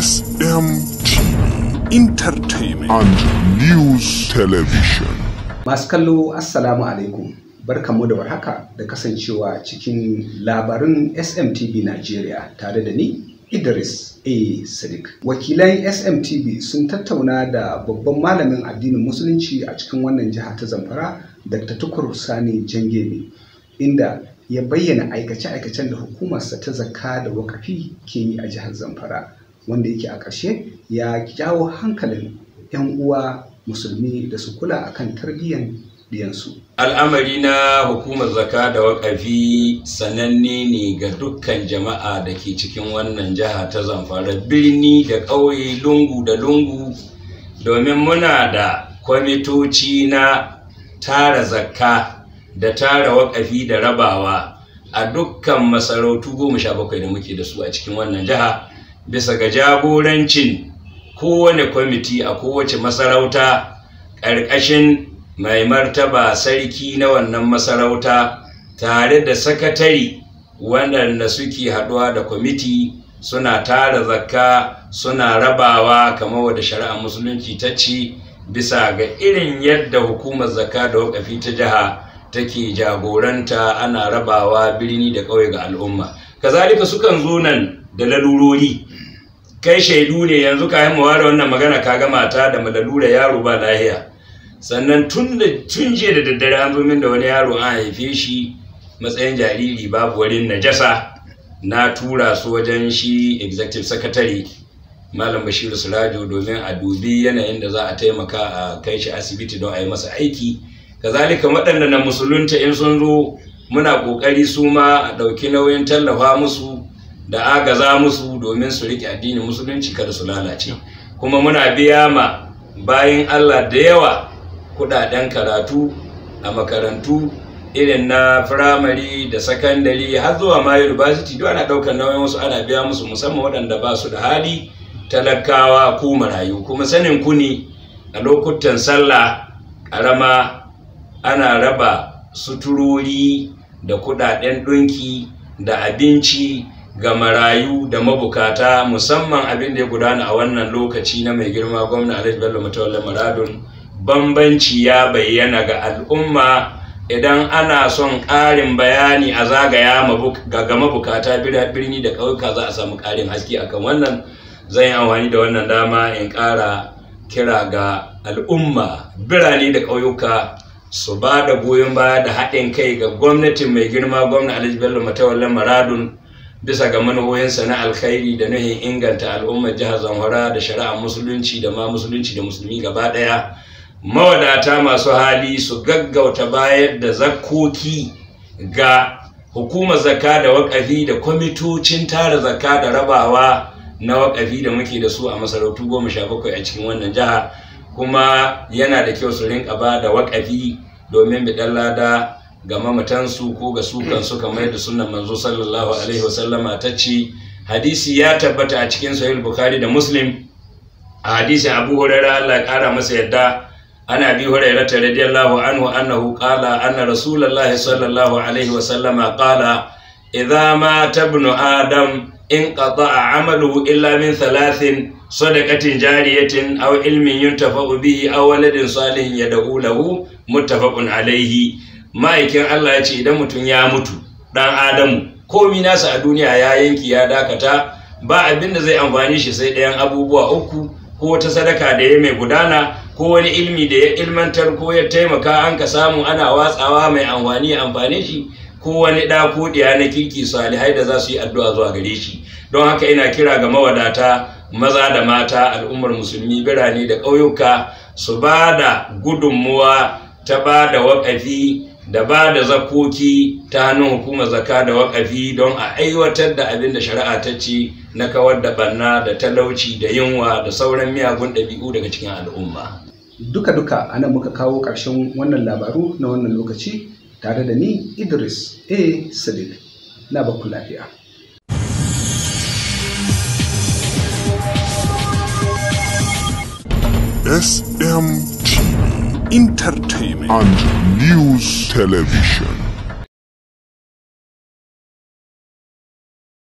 SMTV Entertainment and News Television. Masu kallo Assalamu alaikum. Barkanmu da warhaka da kasancewa cikin labarin SMTV Najeriya tare da ni Idris A. Sadiq. Wakilan SMTV sun tattauna da babban malamin addinin Musulunci a cikin wannan jiha ta Zamfara, Dr. Tukur Sani Jangebe, inda ya bayyana aikace-aikacen da hukumarsa ta zakka da wakafi ke yi a jihar Zamfara, wanda yake a ƙarshe ya jawo hankalin 'yan uwa musulmi da su kula akan tarbiyyar diyansu. al'amari na hukumar zaka da wakafi sananne ne ga dukkan jama'a da ke cikin wannan jiha ta zamfara birni da ƙauye lungu da lungu domin muna da kwamitoci na tara zakka da tara wakafi da rabawa a dukkan masarautu goma sha bakwai da muke da su a cikin wannan jiha bisa ga jagorancin kowane kwamiti a kowace masarauta ƙarƙashin mai martaba sarki na wannan masarauta tare da sakatari waɗanda suke haɗuwa da kwamiti suna tara zakka suna rabawa kamar wadda shari'ar musulunci ta ce bisa ga irin yadda hukumar zakka da wakafi ta jiha take jagoranta ana rabawa birni da ƙauye ga al'umma kazalika sukan zo nan da lalurori kai shaidu ne yanzu ka yi ware wannan magana ka ga mata da malalura yaro ba lahiya sannan tun da tun jiya da daddare an zo min da wani yaro an haife shi matsayin jariri babu wurin najasa na tura su wajen shi executive secretary malam bashiru surajo domin a dubi yanayin da za a taimaka a kai shi asibiti don a yi masa aiki kazalika waɗanda na musulunta in sun zo muna ƙoƙari su ma a ɗauki nauyin tallafa musu da agaza musu domin su riƙe addinin musulunci kada su lalace kuma muna biya ma bayan allah da yawa kudaden karatu a makarantu irin na firamare da sakandare har zuwa ma university duk ana daukar nauyin wasu ana biya musu musamman waɗanda ba su da hali talakawa ko marayu kuma sanin ku ne a lokutan sallah ƙarama ana raba suturori da kudaden ɗunki da abinci ga marayu da mabukata musamman abin da ya gudana a wannan lokaci na mai girma gwamna alhaji bello mutawalla maradun bambanci ya bayyana ga al'umma idan ana son ƙarin bayani a zagaya ga mabukata birni da ƙauyuka za a samu ƙarin haske akan wannan zan yi amfani da wannan dama in ƙara kira ga al'umma birane da ƙauyuka su ba da goyon baya da haɗin kai ga gwamnatin mai girma gwamna alhaji bello matawallan maradun bisa ga manuhoyinsa na alkhairi da nuhin inganta al'ummar jihar zamfara da shari'ar musulunci da ma musulunci da musulmi gaba ɗaya mawadata masu hali su gaggauta bayar da zakkoki ga hukumar zakka da wakafi da kwamitocin tara zakka da rabawa na wakafi da muke da su a masarautu goma sha bakwai a cikin wannan jiha kuma yana da kyau su rinka ba da wakafi domin biɗan lada ga mamatansu ko ga su kansu kamar da sunan manzo sallallahu alaihi wasallama ta ce hadisi ya tabbata a cikin sahih bukhari da muslim a hadisin abu hurairah Allah ya kara masa yadda عن ابي هريره رضي الله عنه انه قال ان رسول الله صلى الله عليه وسلم قال اذا مات ابن ادم انقطع عمله الا من ثلاث صدقه جاريه او علم ينتفع به او ولد صالح يدعو له متفق عليه ma'aikin Allah ya ce idan mutum ya mutu dan adamu komi nasa a duniya ya yanki ya dakata ba abin da zai amfani shi sai ɗayan abubuwa uku ko wata sadaka da ya mai gudana ko wani ilmi da ya ilmantar ko ya taimaka an ka samu ana watsawa mai amfani ya amfane shi ko wani ɗa ko ɗiya na kirki salihai da za su yi addu'a zuwa gare shi don haka ina kira ga mawadata maza da mata al'ummar musulmi birane da ƙauyuka su ba da gudunmuwa ta ba da waƙafi da ba da zakoki ta hannun hukumar zaka da waƙafi don a aiwatar da abin da shari'a ta ce na kawar da banna da talauci da yunwa da sauran miyagun ɗabi'u daga cikin al'umma. Duka-duka ana muka kawo ƙarshen wannan labaru na wannan lokaci tare da ni Idris A. Sadiq. Na baku lafiya. SMTV Entertainment and News Television.